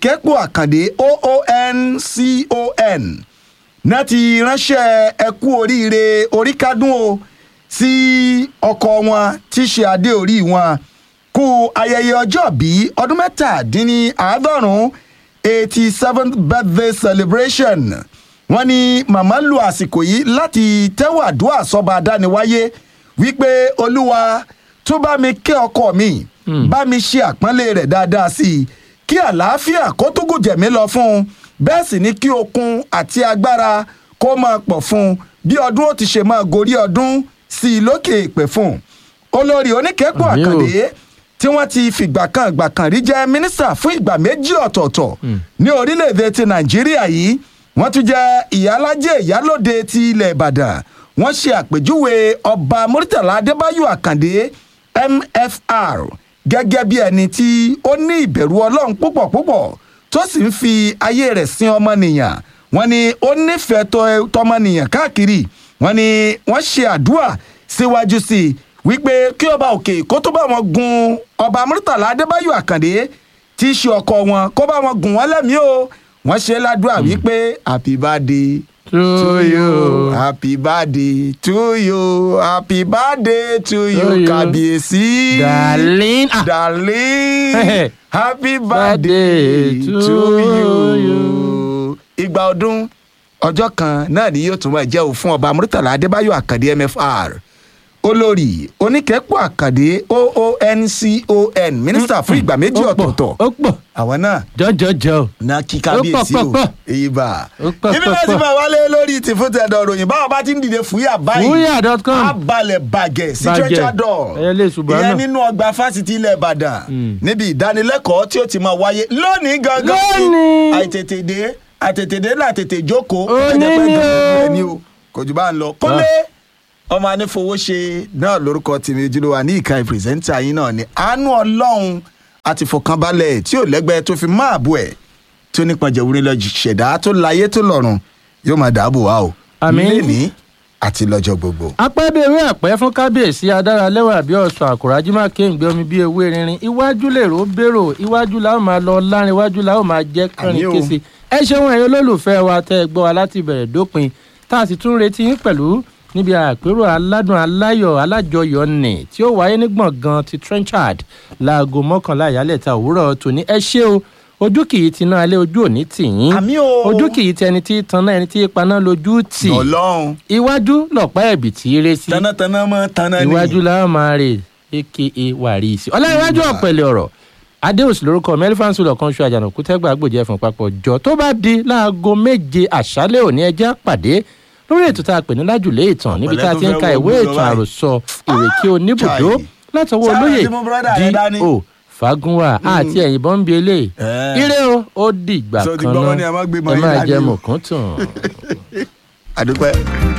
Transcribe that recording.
oníkẹ́pọ̀ àkàndé ooncon náà ti ránṣẹ́ ẹkú oríire oríkádùn o sí ọkọ wọn tí í ṣe adé orí wọn kú ayẹyẹ ọjọ́ bí ọdún mẹ́tàdínníàádọ́rùn-ún eighty seventh birthday celebration wọ́n ní màmá lu àsìkò yìí láti tẹ́wọ̀ àdúrà sọ́ba adániwáyé wípé olúwa tó bá mi kẹ́ ọkọ mi bá mi ṣe àpọ́nlé rẹ̀ dáadáa sí i kí àlàáfíà kó tó gùn jẹ̀mí lọ fún un bẹ́ẹ̀ sì ni kí okun àti agbára kó máa pọ̀ fún un bí ọdún ó ti ṣe máa gorí ọdún sí i lókè ìpè fún un olórí oníkẹ́pọ̀ Àmín o. àkàndé tí wọ́n ti fìgbà kan ìgbà kan rí jẹ́ mínísítà fún ìgbà méjì ọ̀tọ̀ọ̀tọ̀ ní orílẹ̀-èdè ti nàìjíríà yìí wọ́n tún jẹ́ ìyálájẹ́ ìyálòde ti ilẹ̀ ìbàdàn wọ́n ṣe àpèjúwe ọba murtala adébáyò àkàndé mfr gẹ́gẹ́ bí ẹni tí ó ní ìbẹ̀rù ọlọ́run púpọ̀ púpọ̀ tó sì ń fi ayé rẹ̀ sin ọmọnìyàn wọ́n ní ó nífẹ̀ẹ́ tọ- tọmọnìyàn káàkiri wọ́n ní wọ́n ṣe àdúrà síwájú sí i wípé kí ọba òkè kó tó bá wọn gun ọba murtala adébáyò àkàndé tí í ṣe ọkọ wọn kó bá wọn gùn wọn lẹ́mìí o wọ́n ṣe ládùúrà wípé happy birthday To you. happy birthday to you happy birthday to To you you. kábíyèsí darlene ah darling happy birthday Birthday to to you. ìgbà ọdún ọjọ́ kan náà ni yóò tún máa jẹ́ òun fún ọba murtala adébáyò àkàndé mfr olórí oníkẹ́pọ̀ àkàndé ooncon mínísítà fún ìgbà méjì ó pọ̀, ọ̀tọ̀ọ̀tọ̀ ó pọ̀ àwọn náà jọjọjọ na kí kábíyèsí Ó pọ̀, o pọ̀, pọ̀. èyí bá Ó pọ̀, ibi pọ̀, náà ti pọ̀. máa wálé lórí tìfútẹ̀dọ̀ ròyìn báwọn bá ti ń dìde fúyà báyìí Fúyà.com. á balẹ̀ bàgẹ̀ sí Bàgẹ̀. tẹ́tàdọ̀ Ẹyẹ lè ṣùgbọ́n ìyẹn náà. nínú ọgbà fásitì ilẹ̀ ìbàdàn níbi ìdánilẹ́kọ̀ọ́ tí ó ti máa wáyé lónìí gangan Lónìí. àìtètèdé àtètèdé náà tètè jókòó Òní ẹ̀jẹ̀ pẹ́ ni dùn o. ẹni o kò jù bá ń lọ kólé ọmọ anífowóṣe náà lórúkọ tèmi ojúlówó ní ìka ìpìrìsẹ́ńtà yín náà ni àánú ọlọ́run àti fọkànbalẹ̀ tí ò lẹ́gbẹ́ tó fi máa bù ẹ̀ tí ó nípa jẹ̀wúrin lọ ṣẹ̀dá tó láyé tó lọ́run yóò máa dáàbò wá o Àmín. lẹ́ni àti lọ́jọ́ gbogbo. apẹ́bẹ̀rẹ̀ àpẹ́ fún kábíyèsí adáralẹ́wà bí ọ̀sán àkùrájú máa kéǹgbé omi bí ewé rinrin iwájú lèrò bèrò iwájú la ó máa lọ lárin iwájú la ó máa jẹ́ kánrin Àmín o. kése ẹ ṣeun ẹ̀yin olólùfẹ́ wa tẹ́ ẹ gbọ́ wa láti bẹ̀rẹ̀ dópin tá a sì tún retí yín pẹ̀lú níbi àpérò aládùn aláyọ̀ alájọyọ̀ nì tí ó wáyé ní gbọ̀ngàn ti trenchard láago mọ́kànlá ìyálẹ̀ta òwúrọ̀ tòní ẹ ṣé o ojú kì í tiná alẹ́ ojú òní tì yín Àmín o. ojú kì í tẹni tí tanná ẹni tí paná lójú tì ọlọ́run iwájú lọ̀pá ẹ̀bì tí í ré sí tanátaná mọ́ taná ni. iwájú la máa rè aka wàrísì ọláìwájú ọ̀pẹ̀lẹ̀ ọ̀rọ̀ adéòsì lórúkọ mẹ́lífàǹsì lọ́kàn ṣu àjànàkú tẹ́gbà gbòjẹ́ fún papọ̀ jọ tó bá di láago méje àṣálẹ̀ òní ẹjẹ́ pàdé lórí ètò tá a pè ní lájùlé ìtàn níbi tá a ti ń ka ìwé ìtàn àròsọ ìrèké oníbùdó Chai. látọwọ́ Sáwọn olóyè tí mo brother rẹ dání. D.O. fagunwa àti ẹ̀yìn bọ́m̀bì eléyìí Eh. ire o ó dìgbà So ti kan gbọ́ wọn náà ni a máa gbé mọ́ ẹ yín máa dání jẹ o. mọ̀kúntùn. àdúpẹ́.